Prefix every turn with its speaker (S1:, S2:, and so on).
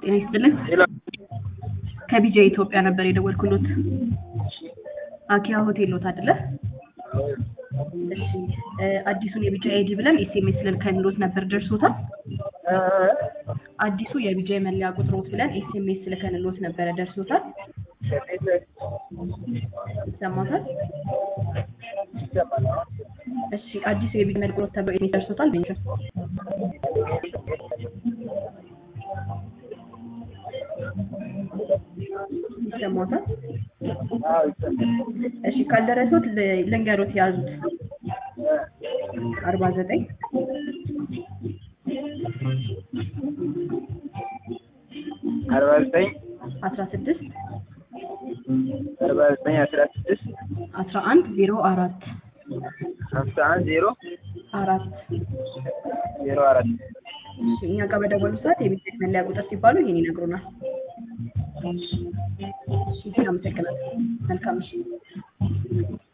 S1: ጤና ይስጥልን።
S2: ሄሎ
S1: ከቢጃ ኢትዮጵያ ነበር የደወልኩሎት። አኪያ ሆቴል ሎት አይደለ? እሺ እ አዲሱን የቢጃ አይዲ ብለን ኤስኤምኤስ ልከንሎት ነበር ደርሶታል?
S2: እ
S1: አዲሱ የቢጃ መለያ ቁጥሮት ብለን ኤስኤምኤስ ልከንሎት ነበረ ደርሶታል? ይሰማታል? እሺ አዲሱ የቢጃ መለያ ቁጥሮት ተብሎ ኤስኤምኤስ ደርሶታል? ቤንሽ ይሰማታል? እሺ ካልደረሱት ል- ልንገሮት ያዙት አርባ ዘጠኝ
S2: አርባ ዘጠኝ
S1: አስራ ስድስት
S2: አርባ ዘጠኝ አስራ ስድስት
S1: አስራ አንድ ዜሮ አራት
S2: ሀምሳ አንድ ዜሮ
S1: አራት
S2: ዜሮ አራት
S1: እሺ እኛ ጋር በደወሉ ሰዓት የቢቴክ መለያ ቁጥር ሲባሉ ይሄን ይነግሩናል። እሺ አመሰግናለሁ። መልካም እሺ